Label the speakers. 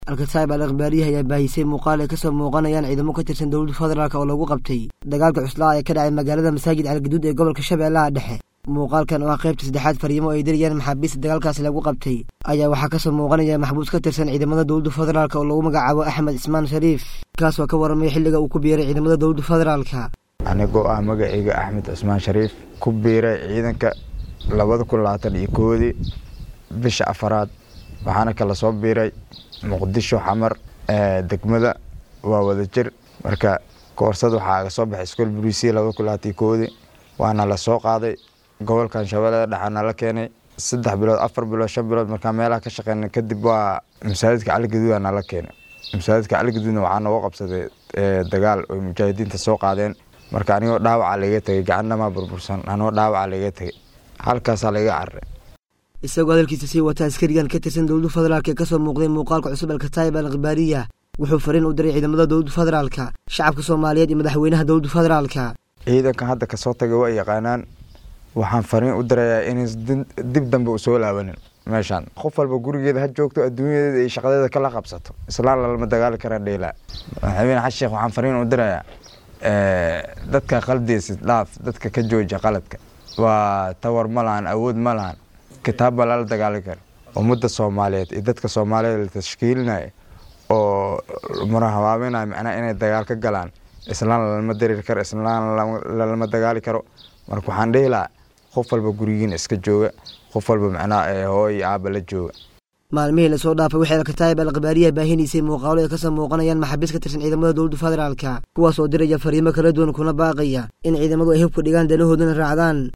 Speaker 1: alkataib al akhbaariyaha ayaa baahisay muuqaal ay kasoo muuqanayaan ciidamo ka tirsan dowladda federaalk oo lagu qabtay dagaalka cuslaa ee ka dhacay magaalada masaajid algaduud ee gobolka shabeellaha dhexe muuqaalkan oo ah qaybta saddexaad fariimo ay dirayaan maxaabiista dagaalkaasi lagu qabtay ayaa waxaa kasoo muuqanaya maxbuus ka tirsan ciidamada dowladda federaalk oo lagu magacaabo axmed cismaan shariif kaasoo ka waramaya xilliga uu ku biiray ciidamada dowladda federaalka
Speaker 2: anigoo ah magacayga axmed cismaan shariif ku biiray ciidanka labada kun labaatan iyo koodii bisha afaraad waxaana kala soo biiray muqdisho xamar degmada waa wada jir marka koorsad waxaa soo baxay iskool buriisiya labada kun labaatan iyo koodii waana la soo qaaday gobolkan shabeellada dhexaa nala keenay saddex bilood afar bilood shan bilood markaa meelaha ka shaqeynay kadib waa masaajidka caligaduuda nala keenay masaajidka caligaduudna waxaa nooga qabsaday dagaal oy mujaahidiinta soo qaadeen marka anigoo dhaawaca laga tegay gacannamaa burbursan anigoo dhaawaca laga tegay halkaasaa laga cararay
Speaker 1: isagoo hadalkiisa sii wata askarigan ka tirsan dowladda federaalk ee kasoo muuqday muuqaalka cusub alkataib al akhbaariya wuxuu fariin u diray ciidamada dowladda federaalka shacabka soomaaliyeed iyo madaxweynaha dowladda federaalka
Speaker 2: ciidankan hadda kasoo tagay waa yaqaanaan waxaan fariin u dirayaa inays dib dambe u soo laabanin meeshaan qof walba gurigeeda ha joogto adduunyadeeda iyo shaqadeeda kala qabsato islaan lalama dagaali karaa dheelaa madaxweyne xasan sheekh waxaan fariin u dirayaa dadka qaldiisa dhaaf dadka ka jooja qaladka waa tawar ma lahan awood ma lahan kitaabba lala dagaali kara ummadda soomaaliyeed iyo dadka soomaaliyeed la tashkiilinaya oo marahabaabinaya macnaha inay dagaal ka galaan islaan lalama dareeri karo islaan lalama dagaali karo marka waxaan dhihi lahaa qof walba gurigiina iska jooga qof walba macnaha hooy iyo aaba la jooga
Speaker 1: maalmihii lasoo dhaafay waxay alkataib al akhbaariyaha baahinaysay muuqaalo ay kasoo muuqanayaan maxaabiis ka tirsan ciidamada dowladda federaalka kuwaas oo diraya fariimo kala duwan kuna baaqaya in ciidamadu ay hubka dhigaan danahoodana raacdaan